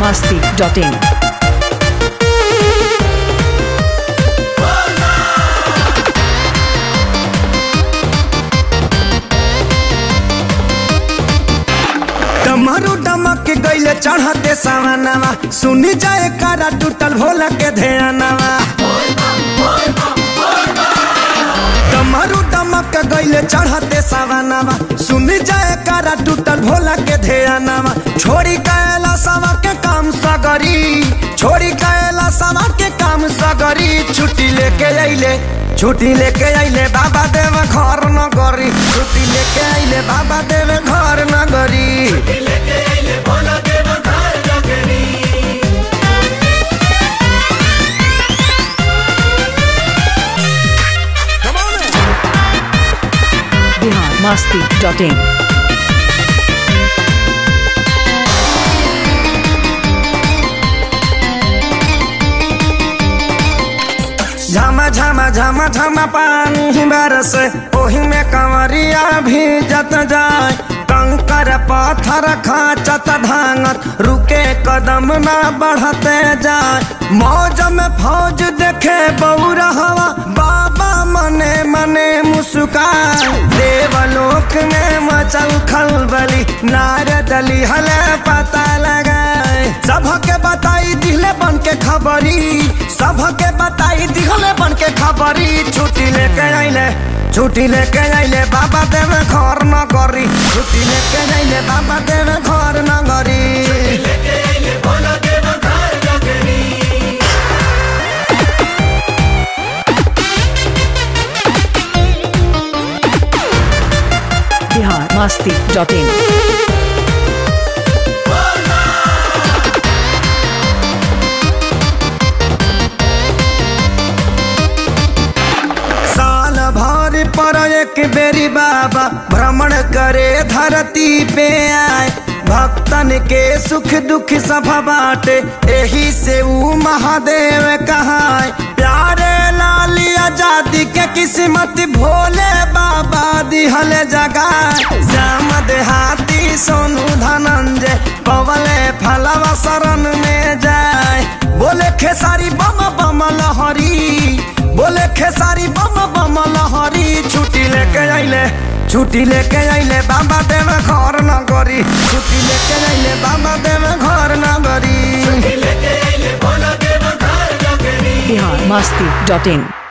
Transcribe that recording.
masti.in. डमरू डमक के गईले चढ़ते सावनवा सुनी जाए कारा टूटल भोला के ध्यानवा डमरू डमक के गईले चढ़ते सावनवा सुनी जाए कारा टूटल भोला के ध्यानवा छोड़ी कैला सवा के काम सगरी छोड़ी कैला सवा के काम सगरी छुट्टी लेके अइले छुट्टी लेके अइले बाबा देव घर न गरी छुट्टी लेके अइले बाबा देव घर न गरी Bihar masti.in. झमा झमा झमा झमा पानी बरस ओही में कंवरिया भी जत जाए कंकर पत्थर खाचत धांगत रुके कदम न बढ़ते जाए मौज में फौज देखे बौरा हवा बाबा मने मने मुस्कान देवलोक में मचल खलबली नारदली हले पता लगाए सबके बताई दिले बन के खबरी सबके बताई दिहले बन के खबरी छुट्टी लेके आइले छुट्टी लेके आइले बाबा देव घर न करी छुट्टी लेके आइले बाबा देव घर न करी Bihar masti.in. साल भर पर एक बेरी बाबा भ्रमण करे धरती पे आए भक्तन के सुख दुख सब बाटे एही से ऊ महादेव कहाए प्यारे लाली आजादी के किस्मत भोले बाबा दिहल जगा श्याम देहाती सोनू धनंजय पवले फलवा शरण में जाए बोले खेसारी बम बम लहरी बोले खेसारी बम बम लहरी छुट्टी लेके आइले छुट्टी लेके आइले बाबा देव घर न गरी छुट्टी लेके आइले बाबा देव घर न गरी Bihar masti.in.